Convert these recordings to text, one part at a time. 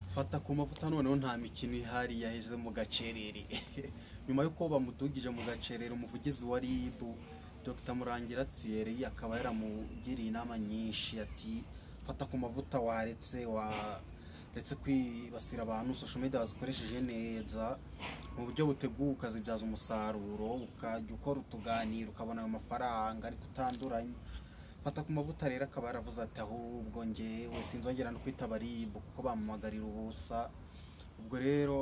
bamufata ku mavuta noneho nta mikino ihari yaheze mu gacerere nyuma y'uko bamudugije mu gacerere umuvugizi wa rib dr murangira tsiyeri akaba yaramugiriye inama nyinshi ati fata ku mavuta waretse waretse kwibasira abantu social media wazikoresheje neza mu buryo buteguwe ukazibyaza umusaruro ukajya ukora utuganiro ukabona ayo mafaranga ariko utanduranye fata ku mavuta rero akaba yaravuze ati ahubwo ngewe sinzongera no kwitaba rib kuko bamumagarira ubusa ubwo rero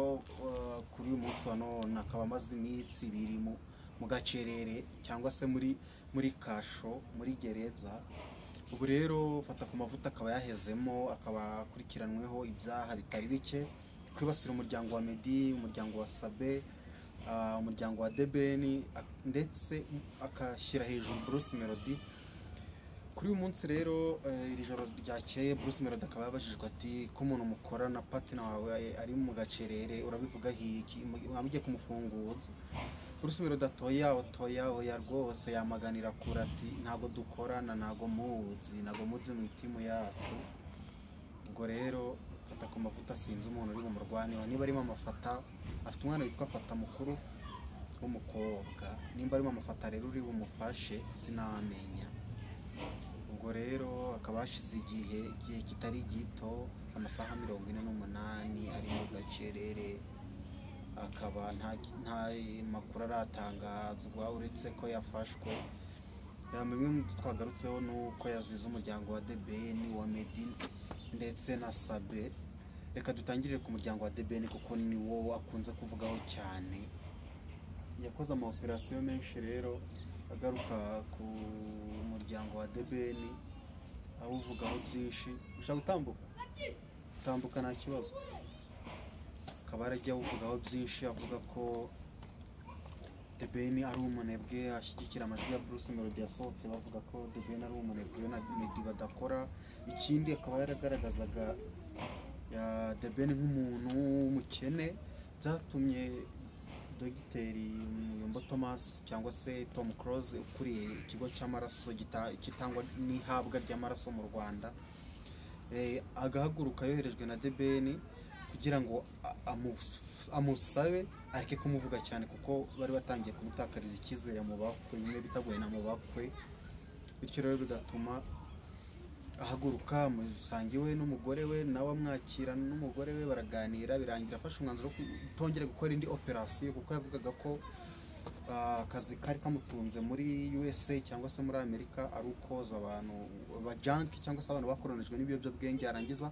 kuri uyu munsi wa none akaba amaze iminsi ibiri mu gacerere cyangwa se muri muri kasho muri gereza ubu rero fata ku mavuta akaba yahezemo akaba akurikiranweho ibyaha bitari bike kwibasira umuryango wa medi umuryango wa sabe umuryango wa debeni ndetse agashyira hejuru bruce melody kuri uyu munsi rero iri joro ryakeye Bruce Melody akaba yabajijwe ati ko umuntu mukorana patina wawe ari mu gacerere urabivuga hiki mwamujye kumufunguza Bruce Melody atoya otoya oya rwose yamaganira kure ati ntabwo dukorana ntabwo muzi ntabwo muzi mu itimu yacu ubwo rero fata ku mavuta sinzi umuntu uri bumurwaneho niba arimo amafata afite umwana witwa fata mukuru w'umukobwa nimba arimo amafata rero uri bumufashe sinamenya ubwo rero akaba hashize igihe igihe kitari gito amasaha mirongo ine n'umunani ari mu gacerere akaba nta makuru aratangazwa uretse ko yafashwe bimwe mu byo twagarutseho ni uko yazize umuryango wa debeni wa medi ndetse na sabe reka dutangirire ku muryango wa debeni kuko ni wo akunze kuvugaho cyane yakoze ama operasiyo menshi rero agaruka ku muryango wa debeni awuvugaho byinshi ushaka gutambuka gutambuka nta kibazo akaba arajya awuvugaho byinshi avuga ko debeni ari umunebwe ashyigikira amajwi ya bruce melody yasohotse bavuga ko debeni ari umunebwe na medi badakora ikindi akaba yaragaragazaga ya debeni nk'umuntu w'umukene byatumye dogiteri muyombo thomas cyangwa se tom close ukuriye ikigo cy'amaraso gitangwa n'ihabwa ry'amaraso mu rwanda agahaguruka yoherejwe na debeni kugira ngo amusabe areke kumuvuga cyane kuko bari batangiye kumutakariza icyizere mu bakwe bimwe bitagoye na mu bakwe bityo rero bigatuma ahaguruka musanga iwe n'umugore we nawe amwakira n'umugore we baraganira birangira afashe umwanzuro wo kutongera gukora indi operasiyo kuko yavugaga ko akazi kari kamutunze muri USA cyangwa se muri Amerika ari ukoza abantu bajanki cyangwa se abantu bakoronijwe n'ibiyobyabwenge yarangiza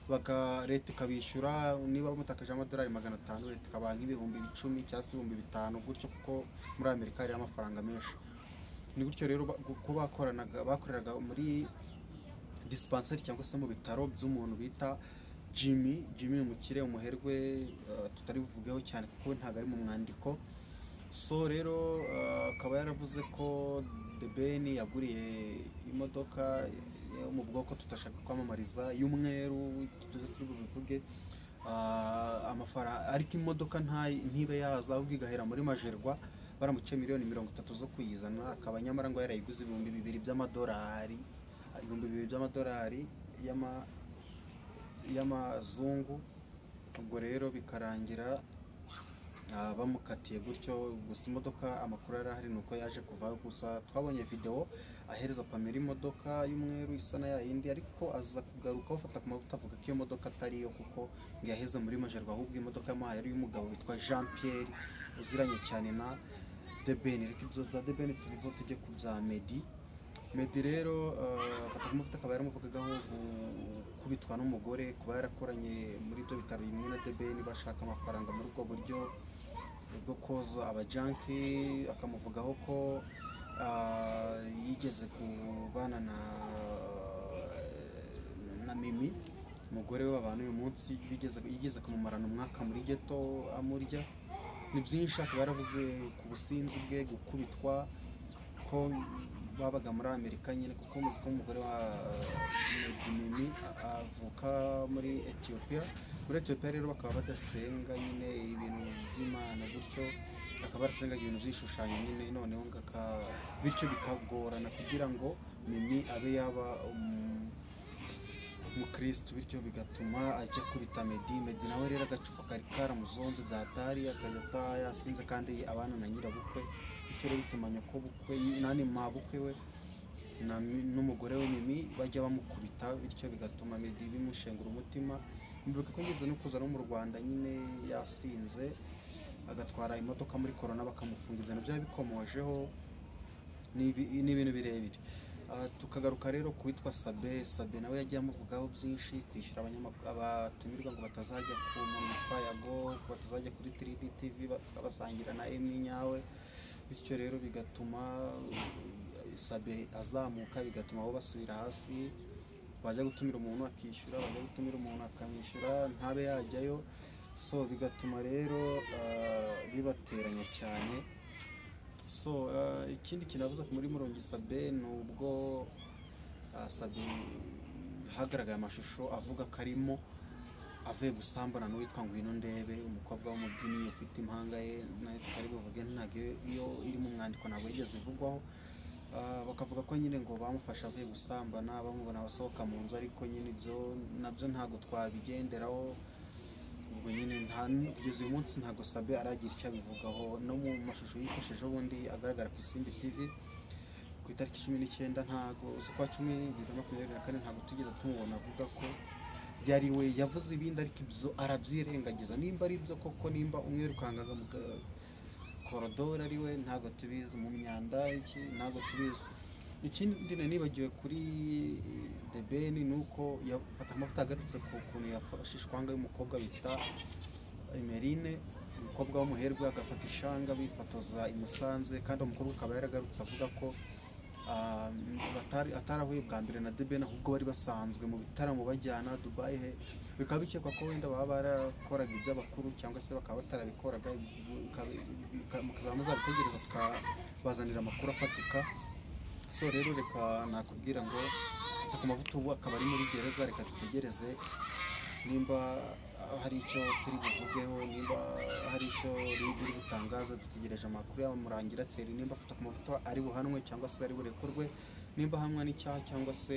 baka leta ikabishyura niba bamutakaje amadolari magana atanu leta ikabaha nk'ibihumbi icumi cyangwa se ibihumbi bitanu gutyo kuko muri Amerika hariyo amafaranga menshi ni gutyo rero ko bakoranaga bakoreraga muri dispanseri cyangwa se mu bitaro by'umuntu bita Jimmy Jimmy umukire umuherwe tutari buvugeho cyane kuko ntabwo ari mu mwandiko so rero akaba yaravuze ko The Ben yaguriye imodoka yo mu bwoko tutashaka kwamamariza y'umweru turi bubivuge amafaranga ariko imodoka ntibe yaza ahubwo igahera muri majerwa baramuciye miliyoni mirongo itatu zo kuyizana akaba nyamara ngo yarayiguze ibihumbi bibiri by'amadolari ibihumbi bibiri by'amadolari y'amazungu ubwo rero bikarangira bamukatiye gutyo gusa imodoka amakuru yari ahari ni uko yaje kuvaho gusa twabonye videwo ahereza pamela imodoka y'umweru isa na yindi ariko aza kugaruka bafata ku mavuta avuga ko iyo modoka atari iyo kuko ngo yaheze muri majerwa ahubwo imodoka yamuhaye ari iy'umugabo witwa jean pierre uziranye cyane na debeni reka ibyo bya debeni tubivo tujye ku bya medi medi rero afata amavuta akaba yaramuvugagaho gukubitwa n'umugore kuba yarakoranye muri ibyo bitaro bimwe na debeni bashaka amafaranga muri ubwo buryo bwo koza abajanki akamuvugaho ko yigeze kubana na mimi umugore we abantu uyu munsi yigeze kumumarana umwaka muri geto amurya ni byinshi akaba yaravuze ku businzi bwe gukubitwa ko babaga muri amerika nyine kuko muzi ko umugore wa medimimi avuka muri etiyopiya muri etiyopiya rero bakaba badasenga nyine ibintu by'imana gutyo bakaba barasenga ibintu by'ibishushanyo nyine noneho ngaka bityo bikagorana kugira ngo mimi abe yaba umukirisitu bityo bigatuma ajya kubita medi medi nawe rero agacupa kari karamuzonze byatari akajya ata- yasinze kandi abana na nyirabukwe bityo rero bituma nyokobukwe nani mabukwe we na mi- n'umugore we mimi bajya bamukubita bityo bigatuma medi bimushengura umutima mbibuka ko ngeze no kuza no mu rwanda nyine yasinze agatwara imodoka muri korona bakamufunga ibyo nabyo bikomojeho ni ibi- ni ibintu birebire Ah, tukagaruka rero ku witwa sabe sabe nawe yagiye amuvugaho byinshi kwishyura abanyamak- abatumirwa ngo batazajya ku muntu witwa yago ngo batazajya kuri tiridi tivi basangira na emmy nyawe bityo rero bigatuma uh, sabe azamuka bigatuma abo basubira hasi bajya gutumira umuntu akishyura bajya gutumira umuntu akamwishyura ntabe yajyayo so bigatuma rero ah, bibateranya cyane so uh, ikindi kinavuze muri murongi sabe ni ubwo uh, sabe hagaragaye amashusho avuga ko arimo avuye gusambana n'uwitwa ngwino ndebe umukobwa w'umubyinnyi ufite impanga ye nayo tutari buvuge ntabwo iyo- iyo iri mu mwandiko ntabwo yigeze ivugwaho Ah, bakavuga ko nyine ngo bamufashe avuye gusambana bamubona abasohoka mu nzu ariko nyine ibyo nabyo ntabwo twabigenderaho ubwo nyine nta kugeza uyu munsi ntabwo sabe aragira icyo abivugaho no mu mashusho yifashe ubundi agaragara ku isimbi tv ku itariki cumi n'icyenda ntabwo z'ukwa cumi bibiri na makumyabiri na kane ntabwo tugeze tumubona avuga ko yari we yavuze ibindi ariko ibyo arabyirengagiza nimba ari byo koko nimba umwe yirukangaga mu ga- korodoro ari we ntabwo tubizi mu myanda iki ntabwo tubizi ikindi na nibagiwe kuri The Ben ni uko yafata amavuta agarutse ku kuntu yafashe ishwanga y'umukobwa bita Emerine umukobwa w'umuherwe agafata ishanga bifotoza i Musanze kandi umukobwa akaba yaragarutse avuga ko ah, batari- atarahuye bwa mbere na The Ben ahubwo bari basanzwe mu bitaramo bajyana Dubai he bikaba bikekwa ko wenda baba barakoraga iby'abakuru cyangwa se bakaba batarabikoraga mukazaba muzabitegereza tukabazanira amakuru afatika so rero reka nakubwira ngo fata ku mavuta ubu akaba ari muri gereza reka dutegereze nimba hari icyo turi buvugeho nimba hari icyo riri butangaza dutegereje amakuru yaba murangira tseri nimba afata ku mavuta ari buhanwe cyangwa se ari burekurwe nimba ahamwa n'icyaha cyangwa se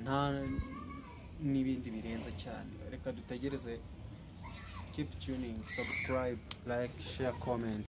nta n'ibindi birenze cyane reka dutegereze keep tuning subscribe like share comment